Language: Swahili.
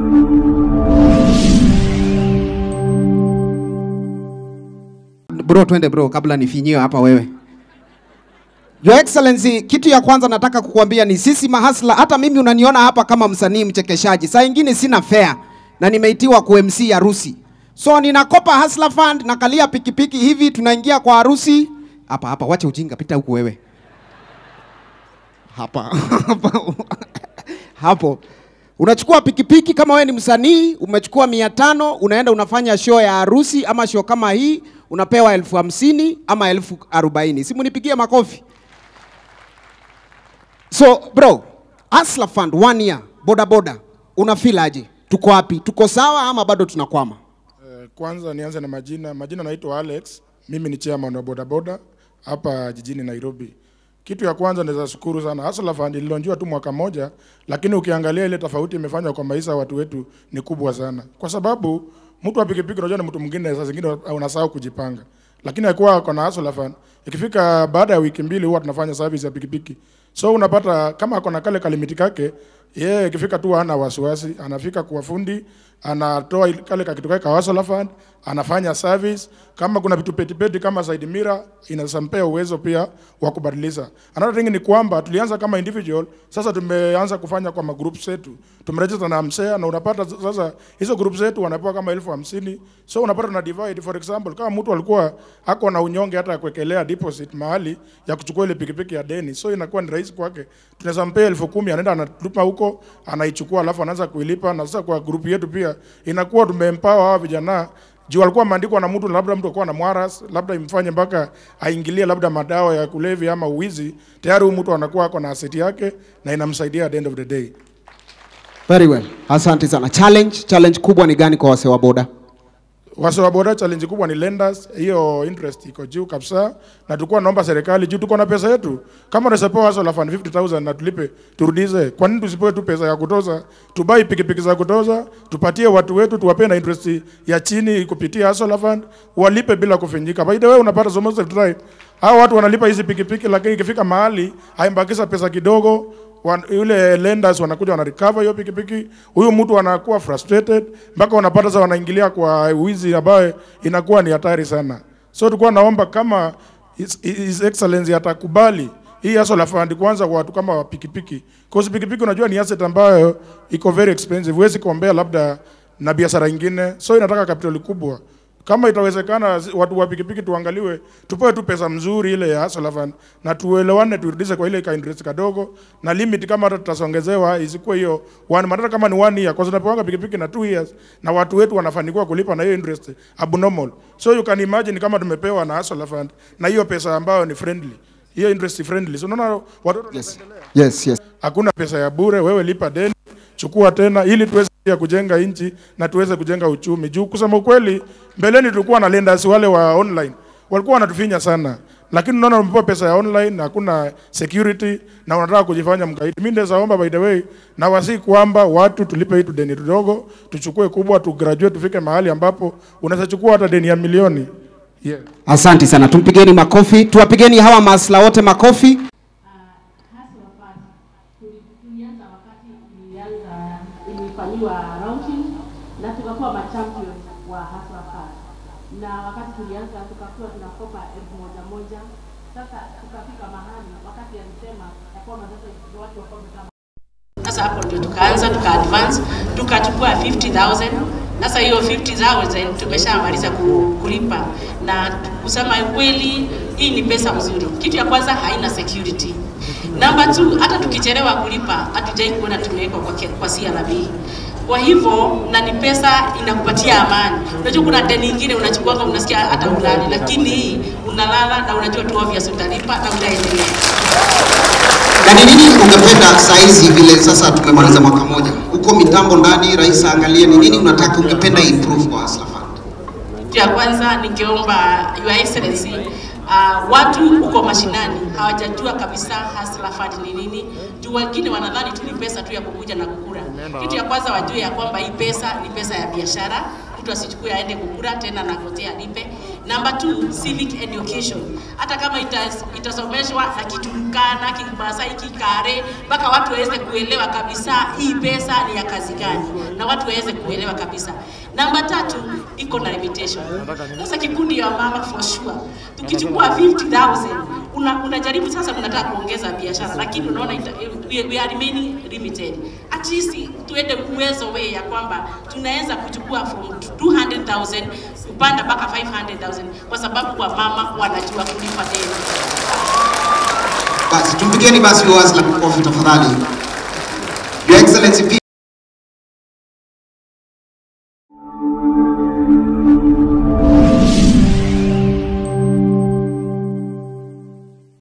Bro, twende bro, kabla nifinyiwe hapa wewe. Your Excellency, kitu ya kwanza nataka kukuambia ni sisi mahasla, hata mimi unaniona hapa kama msanii mchekeshaji, saa ingine sina fare na nimeitiwa ku MC harusi, so ninakopa Hustler Fund, nakalia pikipiki hivi, tunaingia kwa harusi hapa hapa. Wacha ujinga, pita huku wewe hapa hapa hapo unachukua pikipiki kama wewe ni msanii umechukua mia tano unaenda unafanya show ya harusi ama show kama hii unapewa elfu hamsini ama elfu arobaini si munipigie makofi so bro Hustler Fund one year boda boda una feel aje tuko wapi tuko sawa ama bado tunakwama Eh, Kwanza nianze na majina. Majina naitwa Alex, mimi ni chairman wa bodaboda hapa jijini Nairobi. Kitu ya kwanza naweza shukuru sana Hustler Fund ililonjiwa tu mwaka moja, lakini ukiangalia ile tofauti imefanywa kwa maisha ya watu wetu ni kubwa sana, kwa sababu mtu wa pikipiki unajua ni mtu mwingine, saa zingine unasahau kujipanga, lakini akuwa kona Hustler Fund ikifika baada ya wiki mbili huwa tunafanya service ya pikipiki, so unapata kama ako na kale kalimiti kake yeye ikifika tu hana wasiwasi, anafika kwa fundi, anatoa ile- kale kakitu kake ka Hustler Fund, anafanya service. Kama kuna vitu petipeti kama side mirror, inasampea uwezo pia wa kubadilisha. Another thing ni kwamba tulianza kama individual, sasa tumeanza kufanya kwa magroup zetu, tumeregister na msea na unapata s- sasa hizo group zetu wanapewa kama elfu hamsini so unapata na divide. For example, kama mtu alikuwa ako na unyonge hata ya kuwekelea deposit mahali ya kuchukua ile pikipiki ya deni, so inakuwa ni rahisi kwake, tunaweza mpea elfu kumi anaenda anatupa huko, anaichukua alafu anaanza kuilipa. Na sasa kwa group yetu pia inakuwa tumeempower hawa vijana juu alikuwa ameandikwa na mtu, labda mtu akuwa na mwaras, labda imfanye mpaka aingilie labda madawa ya kulevya ama uwizi, tayari huyu mtu anakuwa ako na asset yake na inamsaidia at the end of the day. very well asante sana challenge challenge kubwa ni gani kwa wasee wa boda Wase wa boda challenge kubwa ni lenders, hiyo interest iko juu kabisa, na tulikuwa naomba serikali juu tuko na pesa yetu, kama tunasepewa Hustler Fund 50000 na tulipe turudize, kwa nini tusipewe tu pesa ya kutoza, tubai pikipiki za kutoza, tupatie watu wetu, tuwapee na interest ya chini kupitia Hustler Fund, walipe bila kufinyika. By the way, unapata so most of the time hao watu wanalipa hizi pikipiki, lakini ikifika mahali haimbakisha pesa kidogo wan, yule lenders wanakuja wana recover hiyo pikipiki, huyu mtu anakuwa frustrated mpaka wanapata sasa wanaingilia kwa wizi ambayo inakuwa ni hatari sana. So tulikuwa naomba kama His, His Excellency atakubali hii Hustler Fund kwanza kwa watu kama wa pikipiki, cause pikipiki unajua ni asset ambayo iko very expensive, huwezi kuombea labda na biashara ingine, so inataka capital kubwa kama itawezekana zi- watu wa pikipiki tuangaliwe, tupewe tu pesa mzuri ile ya Hustler Fund na tuelewane, turudishe kwa ile ka interest kadogo na limit, kama hata tutasongezewa isikuwe hiyo one month, hata kama ni one year, kwa sababu tunapanga pikipiki na two years na watu wetu wanafanikiwa kulipa na hiyo interest abnormal. So you can imagine kama tumepewa na Hustler Fund na hiyo pesa ambayo ni friendly, hiyo interest friendly, so unaona watoto yes yes yes hakuna pesa ya bure, wewe lipa deni, chukua tena, ili tuweze pia kujenga nchi na tuweze kujenga uchumi. Juu kusema ukweli, mbeleni tulikuwa na lenders wale wa online walikuwa wanatufinya sana, lakini unaona umepewa pesa ya online na hakuna security na unataka kujifanya mkaidi. Mimi naweza omba by the way, na wasi kwamba watu tulipe hii tu deni tudogo, tuchukue kubwa, tu graduate, tufike mahali ambapo unaweza chukua hata deni ya milioni yeah. asante sana tumpigeni makofi tuwapigeni hawa masla wote makofi Hustler Fund tuli- tulianza wakati ilianza ilifanyiwa launching na tukakuwa machampion wa Hustler Fund, na wakati tulianza tukakuwa tunakopa elfu moja moja. Sasa tukafika mahali wakati alisema ya kwamba sasa watu wakope kama sasa hapo ndio tukaanza tuka advance tukachukua 50000 sasa hiyo 50000 tumeshamaliza ku- kulipa na kusema kweli hii ni pesa mzuri kitu ya kwanza haina security namba 2 hata tukichelewa kulipa hatujai kuona tumewekwa kwa, ke- kwa CRB kwa hivyo na ni pesa inakupatia amani unajua kuna deni ingine unachukuanga unasikia hata ulali lakini hii unalala na unajua tu obvious utalipa na utaendelea Na ni nini ungependa saa hizi vile sasa tumemaliza mwaka moja huko mitambo ndani, rais aangalie ni nini unataka ungependa improve kwa Hustler Fund? Kitu ya kwanza ningeomba Your Excellency uh, watu huko mashinani hawajajua kabisa Hustler Fund ni nini. Juu wengine wanadhani tu ni pesa tu ya kukuja na kukula. Kitu ya kwanza wajue ya kwamba hii pesa ni pesa ya biashara. mtu asichukue aende kukura tena na ngojea alipe. Number two, civic education. Hata kama itas, itasomeshwa na Kiturkana, Kimasai, Kikare mpaka watu waweze kuelewa kabisa hii pesa ni ya kazi gani, na watu waweze kuelewa kabisa. Namba tatu iko na limitation. Sasa kikundi ya mama for sure, tukichukua 50,000 una, unajaribu sasa, unataka kuongeza biashara, lakini unaona ita, we, we are remaining limited. At least tuende uwezo we ya kwamba tunaweza kuchukua from 200,000 kupanda mpaka 500,000 kwa sababu wamama wanajua kulipa deni. Basi tumpigeni basi Hustler makofi tafadhali. Your Excellency pia